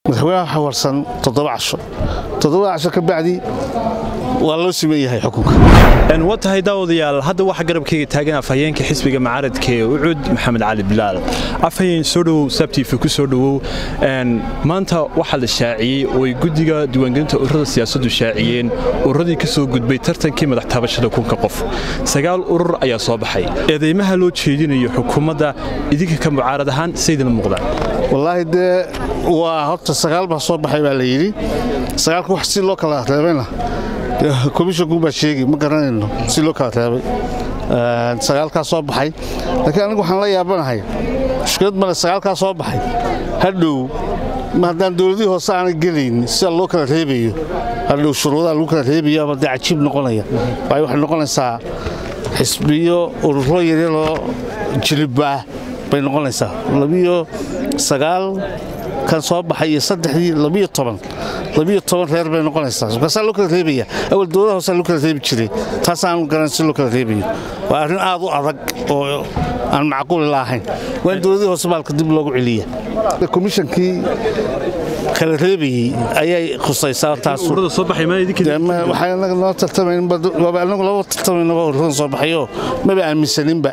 madaxweynaha xawarsan toddoba casho toddoba casho ka bacdi waa loo siman yahay xukunka waa tahay daawadayaal hadda waxaa garabkayga taagan afhayeenka xisbiga mucaaradka ee ucud maxamed cali bilaal afhayeen soo dhowow sabtiifa ku soo dhowow maanta waxaa la shaaciyey oo ay guddiga diiwaangelinta ururada siyaasaddu shaaciyeen ururadii ka soo gudbay tartankii madax taabashada kunka qof sagaal urur ayaa soo baxay eedeymaha loo jeedinayo xukuumadda idinka ka mucaarad ahaan saydina muuqdaan wallaahi dee waa horta sagaal baa soo baxay baa la yidhi sagaalka wax si loo kala reebayna komishanku baa sheegi ma garanayno si loo kala reebay sagaalkaa soo baxay laakiin anigu waxaan la yaabanahay mushkilad male sagaalkaa soo baxay hadhow ma haddaan dowladihii hoose aanay gelayn sida loo kala reebayo hadhow shuruudaha lagu kala reebayo ama dee cajiib noqonaya waayo waxay noqonaysaa xisbiyo ururo yaryaroo jilibbaah bay noqonaysaa labiyo sagaal kan soo baxay iyo saddexdii labiyo toban labiyo toban reer bay noqonaysaa markaasaa loo kala reebaya awal dowladaha hoosaa loo kala reebi jiray taasaan garan si loo kala reebayo waa arrin aad u adag oo aan macquuli laahayn waa in dowladihii hoose baalka dib loogu celiya komishankii kala reebayey ayay khusaysaa taaswaxay noo tartamaynanagu laba tartamaynaba ururadan soo baxayoo maba aaminsaninba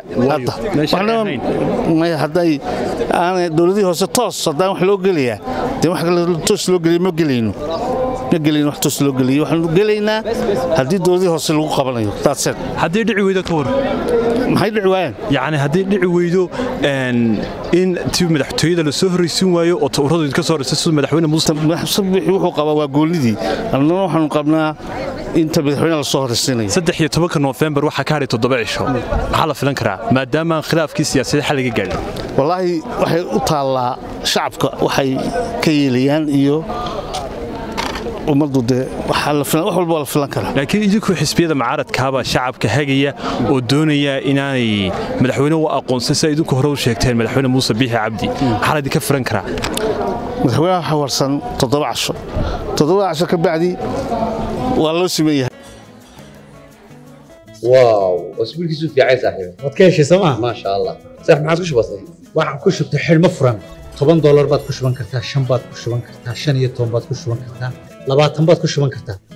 hadda hadday aanay dowladihii hoose toos haddaan wax loo gelayaa dee wax kale toos loo geliya ma gelayno ma gelayno wax toos loo geliyo waxaanu gelaynaa haddii dowladihii hoose lagu qabanayo daadseed haddii dhici weydo ka war maxay dhici waayaan yacni haddii dhici weydo in ti madaxtooyada la soo horraysiin waayo oo ururadu idinka soo horraysa sida madaxweyne muuse sabixi wuxuu qabaa waa goolnidii annana waxaanu qabnaa inta madaxweyne la soo horraysiinayo saddex iyo tobanka noofembar waxaa ka hadhay toddoba cisho maxaa la filan karaa maadaama khilaafkii siyaasadeed xal laga gaadhay wallaahi waxay u taallaa shacabka waxay ka yeelayaan iyo ummaddu dee wax walba waa la filan karaa laakiin idinku xisbiyada mucaaradkaabaa shacabka hagaya oo doonaya inaanay madaxweyne u aqoonsan sida idinku hore u sheegteen madaxweyne muuse biixi cabdi maxaa laydinka filan karaa madaxweynaha xawarsan toddoba casho toddoba casho ka bacdi waa loo siman yahay واو اسبوع كيسو في عايز صاحبي waad ka heshay sooma ما شاء الله صح ما عادش بسيط waxaan ku shubtay xidhmo furan toban doolar baad ku shuban kartaa shan baad ku shuban kartaa shan iyo toban baad ku shuban kartaa labaatan baad ku shuban kartaa